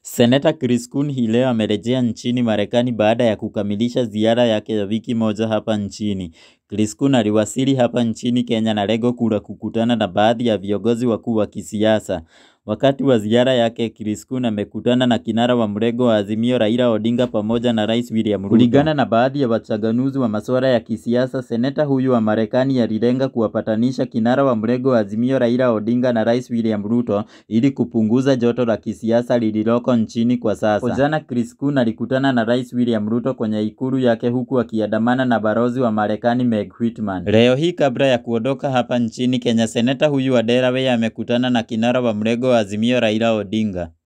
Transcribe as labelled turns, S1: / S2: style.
S1: Seneta Chris Coons hii leo amerejea nchini Marekani baada ya kukamilisha ziara yake ya wiki moja hapa nchini. Chris Coons aliwasili hapa nchini Kenya na lengo kuu la kukutana na baadhi ya viongozi wakuu wa kisiasa. Wakati wa ziara yake, Chris Coons amekutana na kinara wa mrengo wa Azimio Raila Odinga pamoja na Rais William Ruto. Kulingana na baadhi ya wachanganuzi wa masuala ya kisiasa, seneta huyu wa Marekani alilenga kuwapatanisha kinara wa mrengo wa Azimio Raila Odinga na Rais William Ruto ili kupunguza joto la kisiasa lililoko nchini kwa sasa. Jana Chris Coons alikutana na Rais William Ruto kwenye ikulu yake huku akiandamana na balozi wa Marekani Meg Whitman. Leo hii kabla ya kuondoka hapa nchini Kenya, seneta huyu wa Delaware amekutana na kinara wa mrengo wa Azimio Raila Odinga.